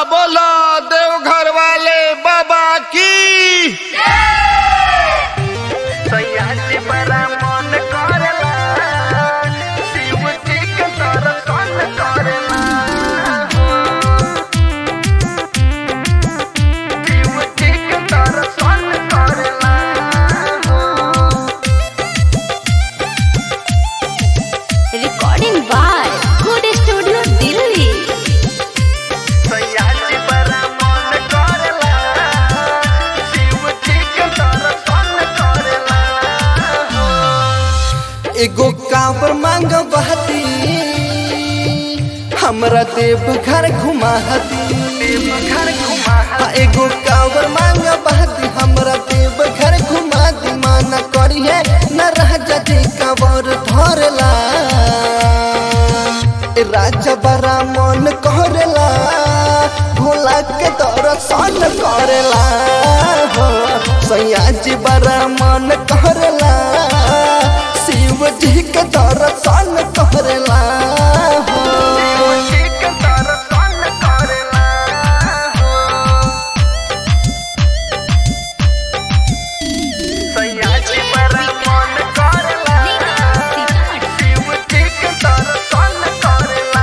बोला देवघर वाले बाबा की सयाजी बड़ा मन करेला शिव जी के दर्शन करेला शिव जी के दर्शन करेला recording by Good Studio Delhi. सयाजी बड़ा मन करेला शिव जी के दर्शन करेला एगो कांवर मांग बहती हमरा देव घर घुमाहती घर घुमा हाँ, एगो कांवर मांग बहती हमरा देव घर घुमाती माना करिए न रह जी कांवर धरला ए राजा बड़ा मन करेला भोला के दर्शन करेला हो सयाजी बड़ा मन करेला शिव जी के दर्शन करेला हो शिव जी के दर्शन करेला सयाजी बड़ा मन करेला शिव जी के दर्शन करेला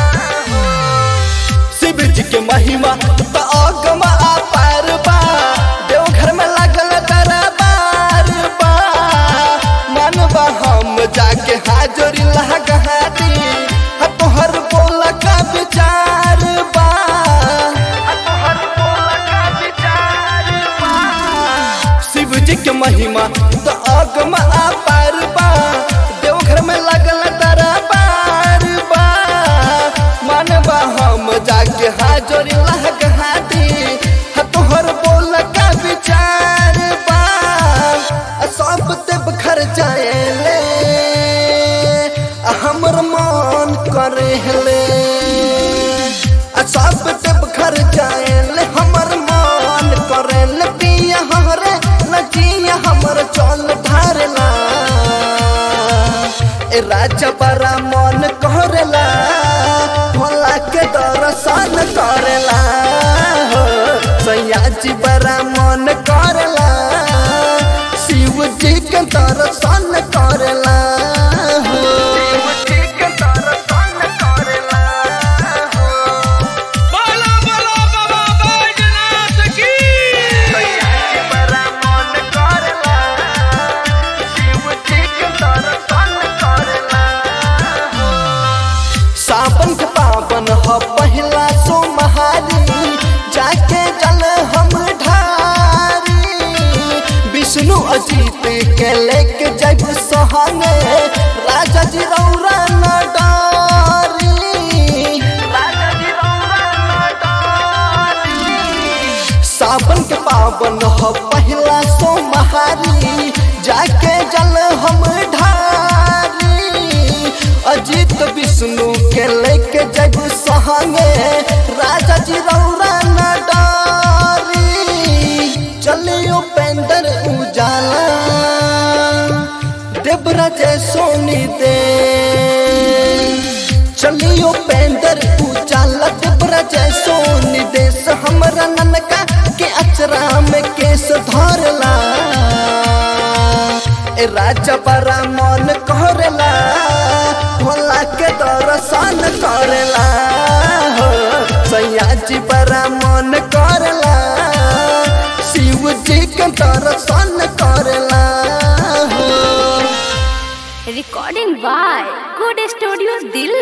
शिव जी के महिमा त अगम अपार बा देवघर में लगल दरबार बा मनबा हम जाके हाजरी लगाती हा तोहर बोल का विचार बा तोहर बोला का विचार बा शिव जी के महिमा त अगम अपार बा देवघर में लगल दरबार बा मनबा हम जाके हाजरी लगाती हा तोहर बोल का विचार बा आ सब देव घर जाएले आ हमर मन करेले आ सब देव घर जाएले हमर मन करेले पिया हमरे नचिया हमर चल ढारला ए राजा बड़ा मन करेला भोला के दर्शन करेला हो सयाजी बड़ा मन करेला शिव जी के दर्शन करेला हो शिव जी के दर्शन करेला बोला बोला बाबा बैजनाथ की सयाजी बड़ा मन करेला शिव जी के दर्शन करेला सावन के पावन ह पहिला सोमहारी जाके जल हम ढारी विष्णु अजीत के लेके जब सहंगे राजा जी रौरा न डारी राजा जी रौरा नडारी सावन के पावन ह पहिला सोमहारी जाके जल हम ढारी अजित विष्णु के लेके जग सहंगे राजा जी रौरा न डारी चलियो पेंदर उजाला देवराज सोनी दे चलियो पेंदर उजाला देवराज सोनी देश हमरा ननका के अचरा में केस धरला ए राजा बड़ा मन करेला भोला के दर्शन करेला हो सयाजी बड़ा मन करेला शिव जी के दर्शन करेला हो Recording by Good Studio Delhi.